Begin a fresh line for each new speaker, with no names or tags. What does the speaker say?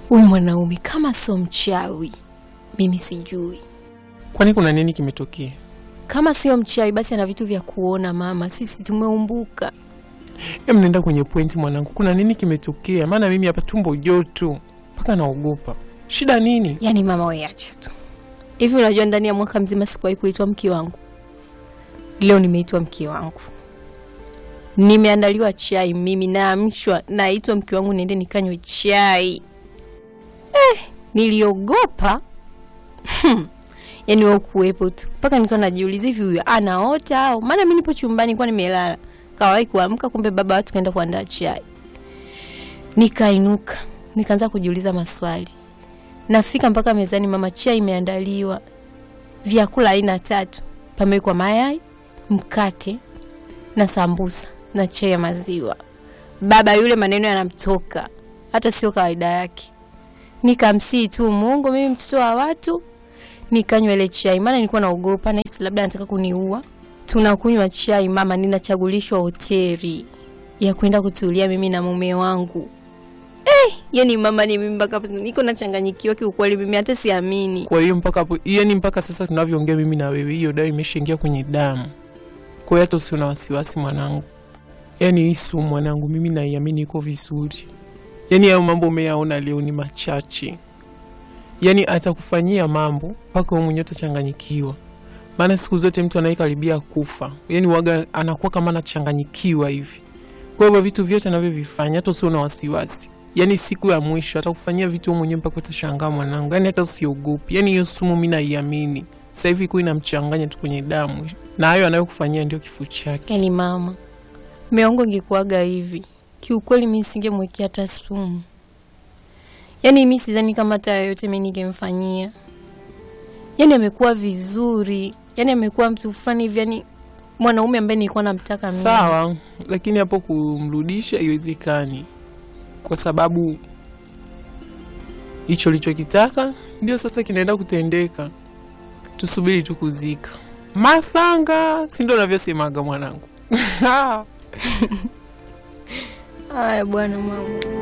huyu mwanaume kama sio mchawi, mimi sijui.
Kwani kuna nini kimetokea?
Kama sio mchawi, basi ana vitu vya kuona. Mama, sisi tumeumbuka.
Em, nenda kwenye pointi mwanangu, kuna nini kimetokea? Maana mimi hapa tumbo joto mpaka naogopa. Shida nini?
Yaani mama, wewe acha tu hivi. Unajua, ndani ya mwaka mzima sikuwahi kuitwa mke wangu. Leo nimeitwa mke wangu, nimeandaliwa chai, mimi naamshwa, naitwa mke wangu, niende nikanywe chai. Eh, niliogopa hmm. Yaani wewe kuwepo tu mpaka nilikuwa najiuliza hivi huyu anaota au? Maana mimi nipo chumbani nilikuwa nimelala, kawahi kuamka, kumbe baba watu kaenda kuandaa chai. Nikainuka nikaanza kujiuliza maswali, nafika mpaka mezani, mama, chai imeandaliwa, vyakula aina tatu, pamewekwa mayai, mkate na sambusa na chai ya maziwa. Baba yule maneno yanamtoka, hata sio kawaida yake. Nikamsii tu Mungu, mimi mtoto wa watu nikanywa ile chai, maana nilikuwa naogopa, nahisi labda anataka kuniua. Tunakunywa chai mama, ninachagulishwa hoteli ya kwenda kutulia mimi na mume wangu. Eh, yani mama, ni mimi mpaka niko nachanganyikiwa kiukweli, mimi hata siamini.
Kwa hiyo mpaka hapo, yani mpaka sasa tunavyoongea mimi na wewe, hiyo dawa imeshaingia kwenye damu. Kwa hiyo hata usiwe na wasiwasi mwanangu, yani hii sumu mwanangu, mimi naiamini iko vizuri. Yani hayo mambo umeyaona leo ni machache, yani atakufanyia mambo mpaka wewe mwenyewe utachanganyikiwa. Maana siku zote mtu anayekaribia kufa, yani waga anakuwa kama anachanganyikiwa hivi. Kwa hivyo vitu vyote anavyovifanya, hata usiwe na wasiwasi yani siku ya mwisho atakufanyia vitu wewe mwenyewe mpaka utashangaa mwanangu, yani hata usiogopi. Yani hiyo sumu mimi naiamini sasa hivi, iko inamchanganya tu kwenye damu, na hayo anayokufanyia ndio kifo chake.
Yani mama, mume wangu ingekuwaga hivi, kiukweli mimi singemwekea hata sumu. Yani mimi sidhani kama hata yoyote mimi ningemfanyia. Yani amekuwa vizuri, yani amekuwa mtu fulani hivi, yani mwanaume ambaye nilikuwa namtaka mimi.
Sawa, lakini hapo kumrudisha haiwezekani, kwa sababu hicho lichokitaka ndio sasa kinaenda kutendeka. Tusubiri tu kuzika masanga, si ndio navyosemaga mwanangu?
Haya bwana mama.